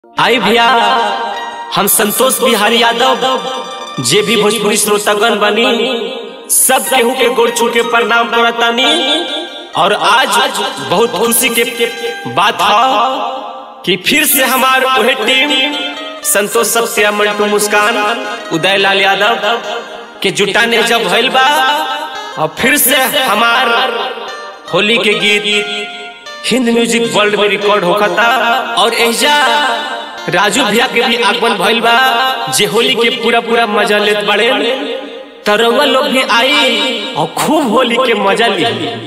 आई भैया हम संतोष बिहारी यादव जे भी भोजपुरी श्रोतागण बनी सब केहू के गोड़ छू के प्रणाम करतानी और आज बहुत खुशी के बात है कि फिर से हमार वही टीम संतोष सत्या मंटू मुस्कान उदय लाल यादव के जुटाने जब भइल बा और फिर से हमार होली के गीत हिंद म्यूजिक वर्ल्ड में रिकॉर्ड होखता और एजा राजू भैया के भी आगमन भइल बा जे होली के पूरा पूरा मजा लेत बड़े तरवा लोग भी आई और खूब होली के मजा ली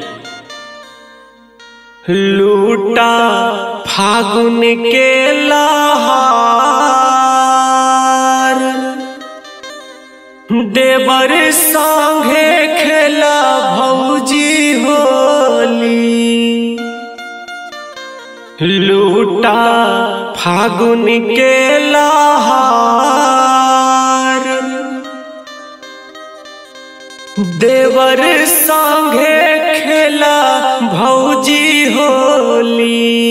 लूटा फागुन के लहार देवर संगे खेला भौजी होली लूटा फागुन के लहार देवर संगे खेला भौजी होली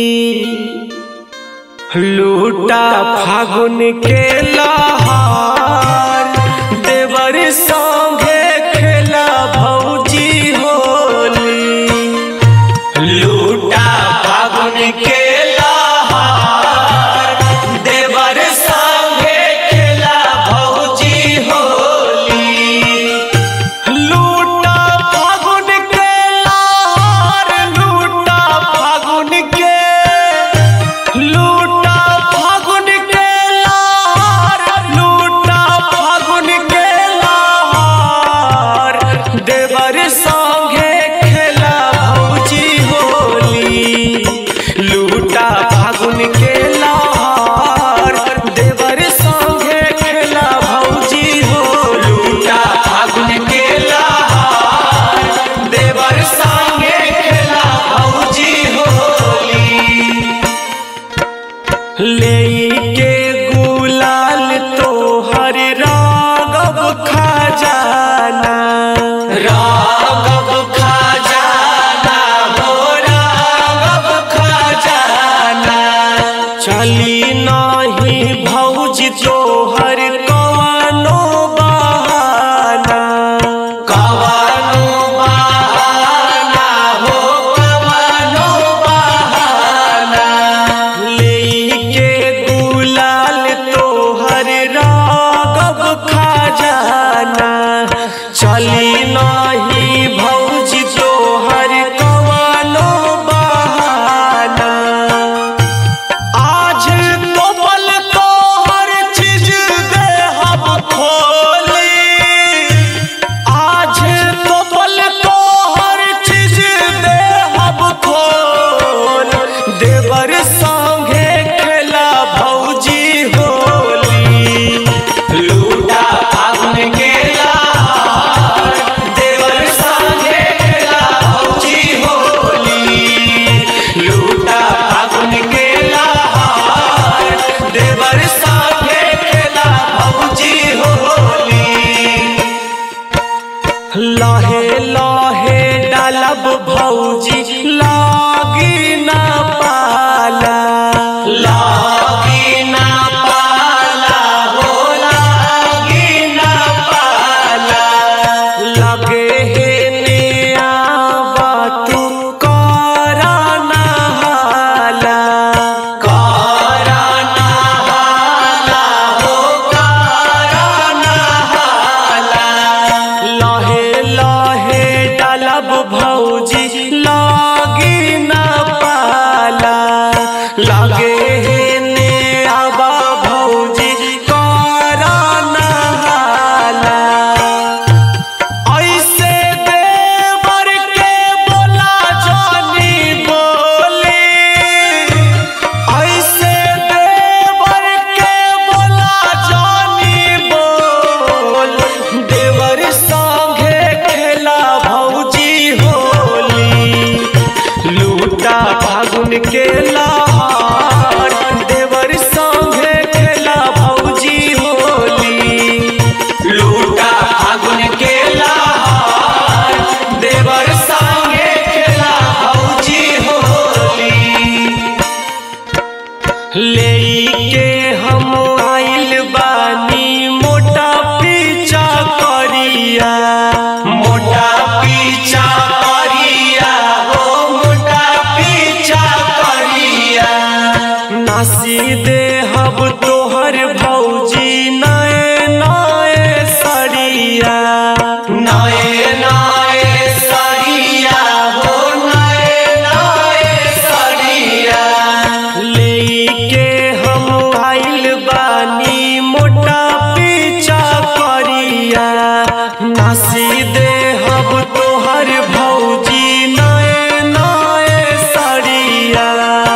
लूटा फागुन के लहार देवर संगे खेला भौजी होली लूटा फागुन के लहार देवर संगे खेला भौजी होली लूटा फागुन के लहार लूटा फागुन के लूटा फागुन के लहार लूटा फागुन के लहार देवर संगे खेला भौजी होली लूटा फागुन के लहार देवर संगे खेला भौजी हो लूटा फागुन के लहार देवर संगे खेला भौजी होली लेके गुलाल तोहर रागब खजाना रागब खजाना हो रागब खजाना चली नाही भौजी तोहर कवनो बहाना कवनो बहाना हो कवनो बहाना लेके गुलाल तोहर रागब खजाना चली नाही भौजी तोहर कवनो बहाना आज तो बल तोहर चीज दे दे हब तोहर भौजी नए नए सरिया नए नए सरिया हो नए नए सरिया लेके हम आइल बानी मोटा पीछा करिया नासी दे हब तोहर भौजी नए नए सरिया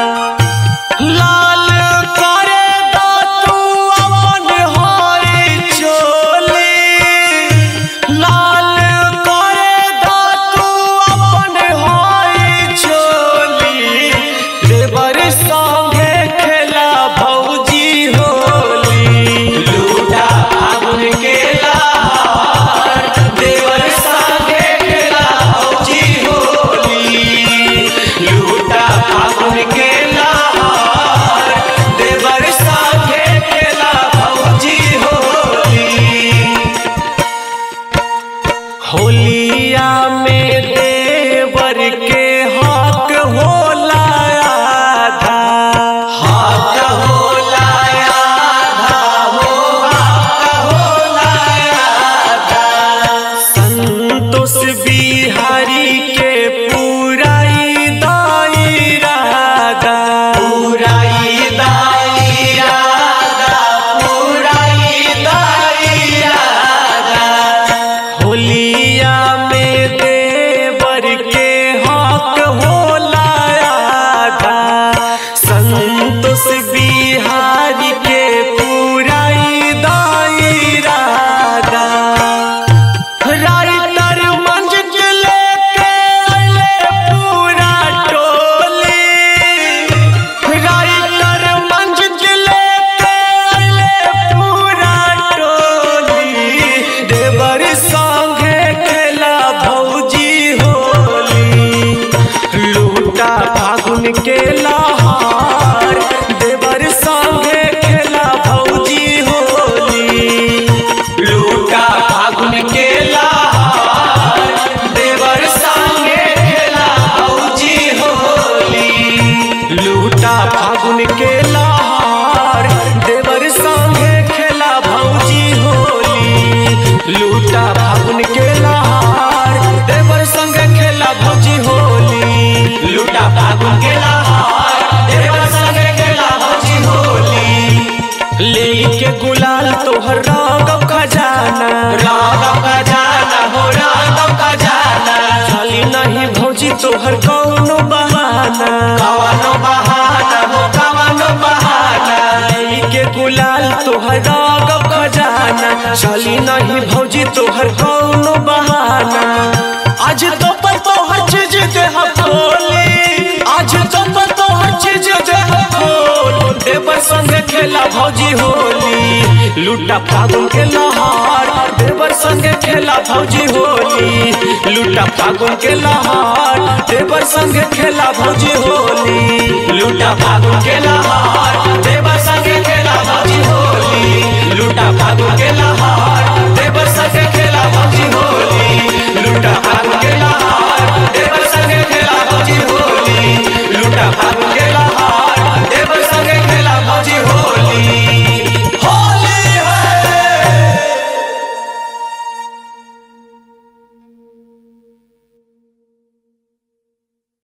लाल करे दा तू अपन होई चोली लाल करे दा तू अपन होई चोली देवर संगे खेला भौजी होली लूटा फागुन के लहार देवर संगे खेला भौजी होली लूटा फागुन के लहार देवर संगे खेला भौजी होली होलिया में देवर के हक होला आधा हाथ होला आधा हो हाथ होला आधा संतोष बिहारी के पूराई दायरादा पुराई दायरादा पुराई दायरादा होलिया में देवर के हक होला आधा संतोष बिहारी के पूराई दायरादा राइटर मंजिल लेके अइले पूरा टोली राइटर मंजिल लेके अइले पूरा टोली देवर संगे खेला भौजी होली लूटा फागुन के लहार देवर संगे खेला भौजी होली लूटा फागुन के लहार देवर संगे खेला भौजी होली लूटा फागुन के लहार देवर संगे खेला भौजी होली लूटा फागुन के लहार देवर संगे खेला भौजी होली लूटा फागुन के लहार देवर संगे खेला भौजी होली लेके गुलाल तोहर रागव खजाना राघव का जाना हो राघव का जाना चली नहीं भौजी तोहर कौनो बहाना कवनो बहाना हो कवनो बहाना के गुलाल तोहर रागव खजाना चली नहीं भौजी तोहर कौनो बहाना आज तो पर तोहर चीज देह खोली आज तो पर तोहर चीज देह खोल देवर संगे खेला भौजी होली लूटा फागुन के लहार देवर संगे खेला भौजी होली लूटा फागुन के लहार देवर संगे खेला भौजी होली लूटा फागुन के लहार देवर संगे